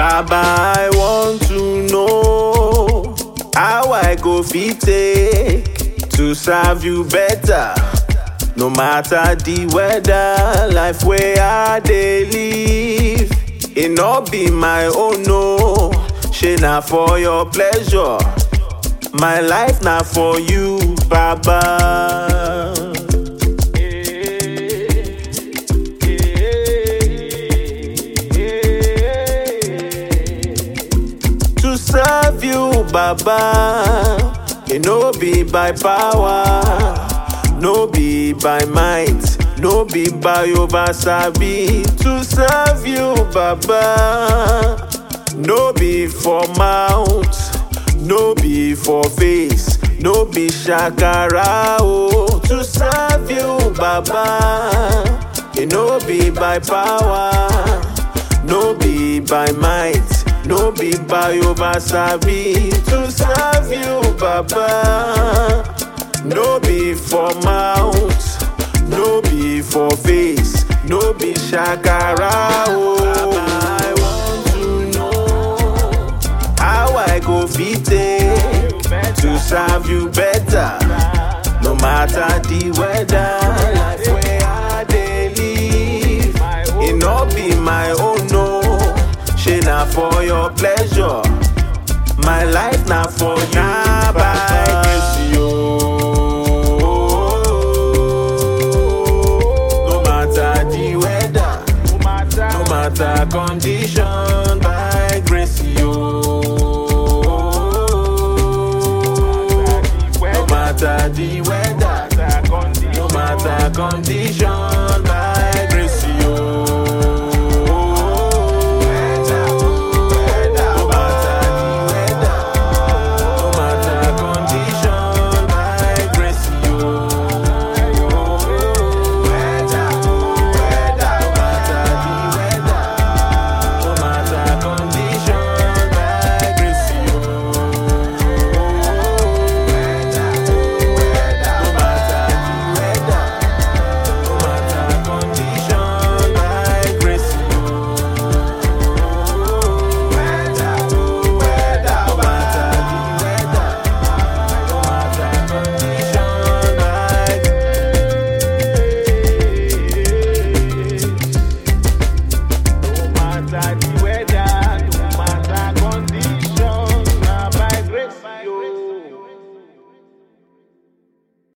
Baba, I want to know how I go fit take to serve you better. No matter the weather, life where I dey live, it not be my own no. Shey na for your pleasure, my life na for you, Baba. To serve you, Baba, it no be by power, no be by might, no be by over sabi. To serve you, Baba, no be for mouth, no be for face, no be shakara. Oh, to serve you, Baba, it no be by power. No be by might, no be by over sabi to serve you, Baba. No be for mouth, no be for face, no be shakara. Oh, I want to know how I go fit take to serve you better. No matter the weather, life where I dey live, it no be my own no. Shey na for your pleasure, my life na for you. Na by grace, yo. No matter the weather, no matter condition, by grace, yo. No matter the weather, no matter condition,